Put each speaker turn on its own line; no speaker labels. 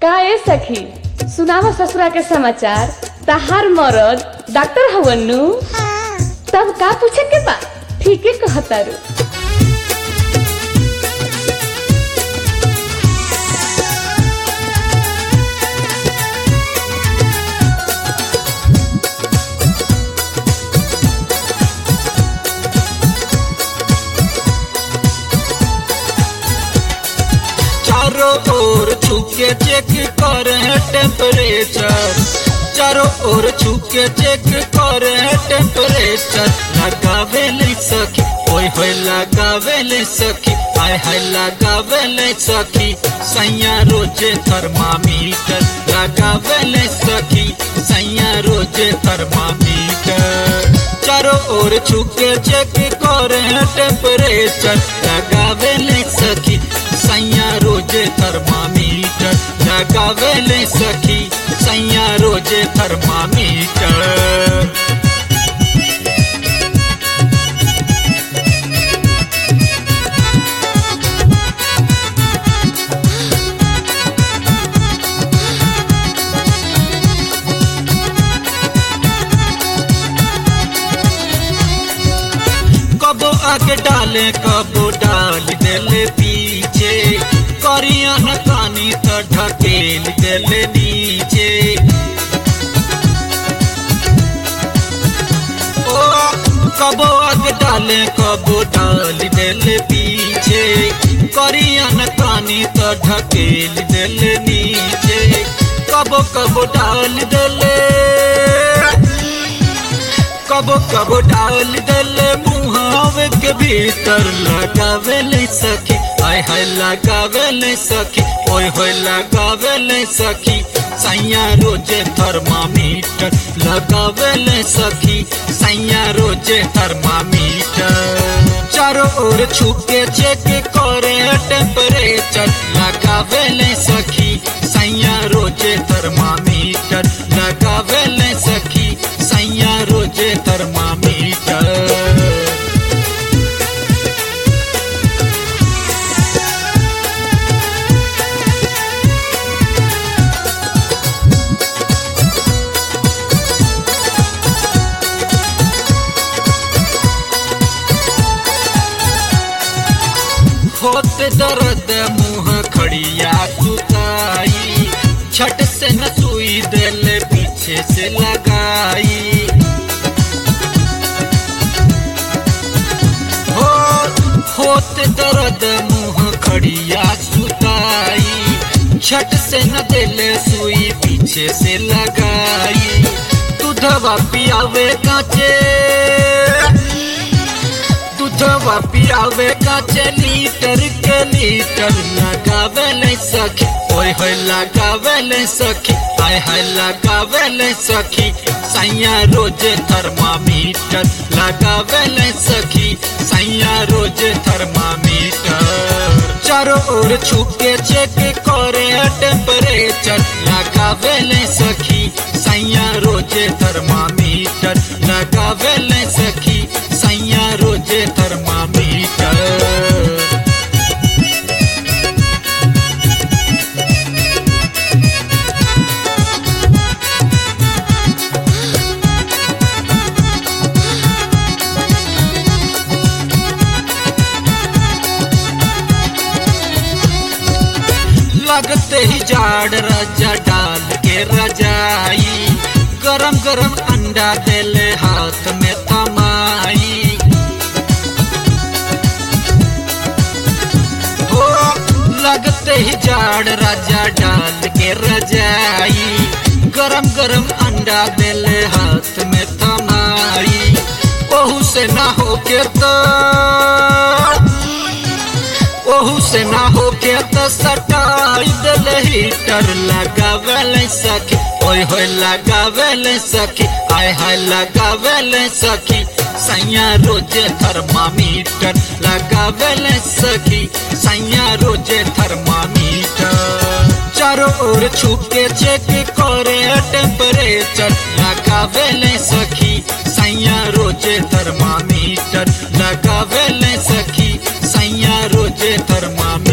का ए सखी सुनावा ससुरा के समाचार तहार मरद डॉक्टर हवन नु तब का पूछे के बा ठीके कहतारू
चारों ओर छुके चेक करे टेम्परेचर चारों ओर छुके चेक करे टेम्परेचर लगावे ले सखी ओए होए लगावे ले सखी आय हाय लगावे ले सखी सैया रोजे थर्मामीटर लगावे ले सखी सैया रोजे थर्मामीटर चारों ओर छुके चेक करे टेम्परेचर लगावे ले सखी सैया रोजे थर्मामीटर लगावे ले सखी सैया रोजे थर्मामीटर कबो आगे डाले कबो डाल देले पीछे करिया न कानी तो ढकेल देले नीचे ओ कबो आगे डाले कबो डाल देले पीछे करिया न कानी तो ढकेल देले नीचे कबो कबो डाल देले कबो कबो डाल दले मुहावे के भीतर लगावे ले सखी आय हाय लगावे ले सखी ओए होए लगावे ले सखी सैया रोजे थर्मामीटर लगावे ले सखी सैया रोजे थर्मामीटर चारों ओर छुके चेक करे टेम्परेचर लगावे ले सखी सैया रोजे थर्मामीटर लगावे ले सखी सैया रोजे थर्मामीटर होते दर्द मुंह खड़िया सुताई छट से न सुई दिल पीछे से लगाई हो होते दर्द मुंह खड़िया सुताई छट से न दिल सुई पीछे से लगाई दूधवा पियावे काचे दूधवा पियावे काचे लीटर के लीटर लगावे ले सखी ओए होए लगावे ले सखी आय हाय लगावे ले सखी सैया रोजे थर्मामीटर लगावे ले सखी सैया रोजे थर्मामीटर चारों ओर छुके चेक करे टेम्परेचर लगावे ले सखी सैया रोजे थर्मामीटर लगावे ले सखी सैया रोजे थर्मामीटर लगते ही जाड़ राजा डाल के रजाई गरम गरम अंडा देले हाथ में थमाई हो लगते ही जाड़ राजा डाल के रजाई गरम गरम अंडा देले हाथ में थमाई ओहू से ना हो के तो ओहू से ना हो के तो सटाई दिल हीटर लगावे ले सखी ओए होए लगावे ले सखी आय हाय लगावे ले सखी सैया रोजे थर्मामीटर लगावे ले सखी सैया रोजे थर्मामीटर चारों ओर छुके चेक करे टेम्परेचर लगावे ले सखी सैया रोजे थर्मामीटर लगावे ले सखी सैया रोजे थर्मामीटर